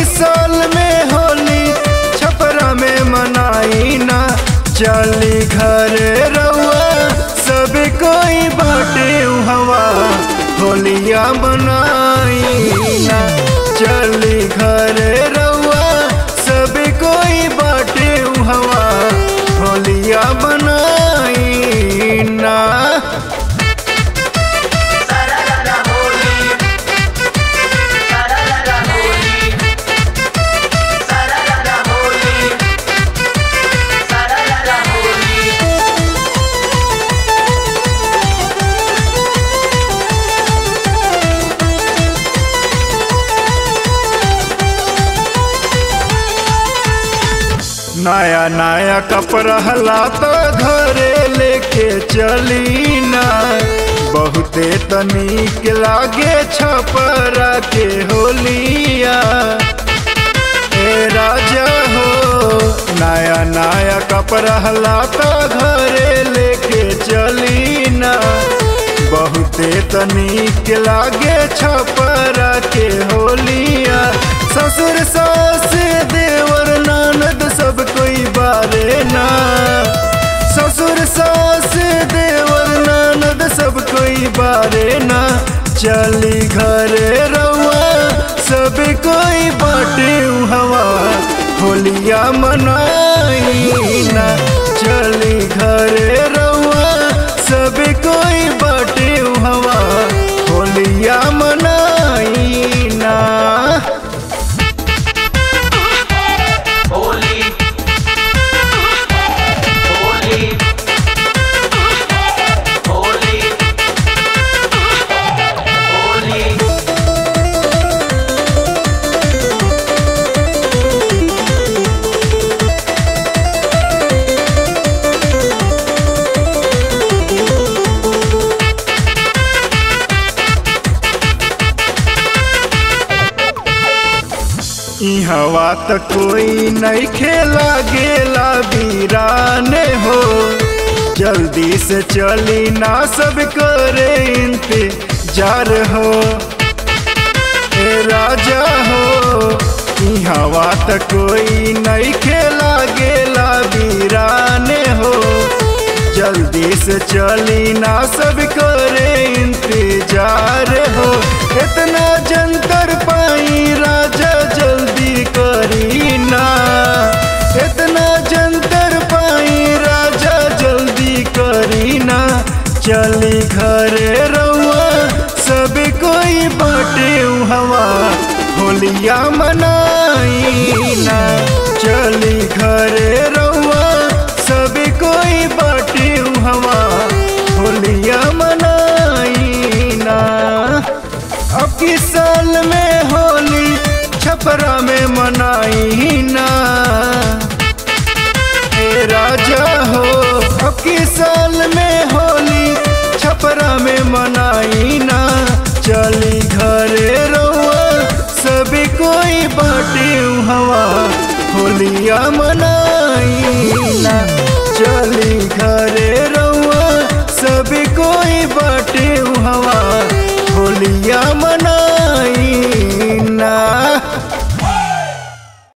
साल में होली छपरा में मनाई ना चली घरे रउआ सब कोई बाटे हवा होलिया बनाई ना चली घरे रउआ सब कोई बाटे हवा होलिया बनाई ना Sararara holy. Sararara holy. Sararara holy. Sararara holy. नया नया कपड़ा हला तो घरे लेके चली ना बहुते तनिक लागे छपरा के होलिया ए राजा हो नया नया कपड़ा हला तो घरे लेके चली ना बहुते तनिक लागे छपरा के होलिया ससुर सास देवर ननद सब कोई बारे ना ससुर सास देवर ननद सब कोई बारे ना चली घरे रउआ सब कोई बाटे हवा होलिया मनाई ना चली घरे रउआ सब कोई बाटे हवा होलिया मनाई ना Holy. Holy. Holy. Holy. ई हवा त कोई नहीं खेला गेला वीराने हो जल्दी से चली ना सब करे इंतजार हो ए राजा हो ई हवा त कोई नहीं खेला गेला वीराने हो जल्दी से चली ना सब करे इंतजार हो इतना जंतर पाई राजा जल्दी करी ना इतना जंतर पाई राजा जल्दी करी ना चली घरे रउआ सब कोई बाटे हवा होलिया मनाई ना चली घरे रउआ सब कोई बाटे हवा होलिया मनाई ना अब किस साल में होली छपरा में मनाई ना ए राजा हो अब किस साल में होली छपरा में मनाई ना चली घरे रउआ सब कोई बाटे हवा होलिया मनाई ना चली घरे रउआ सब कोई बाटे हवा होलिया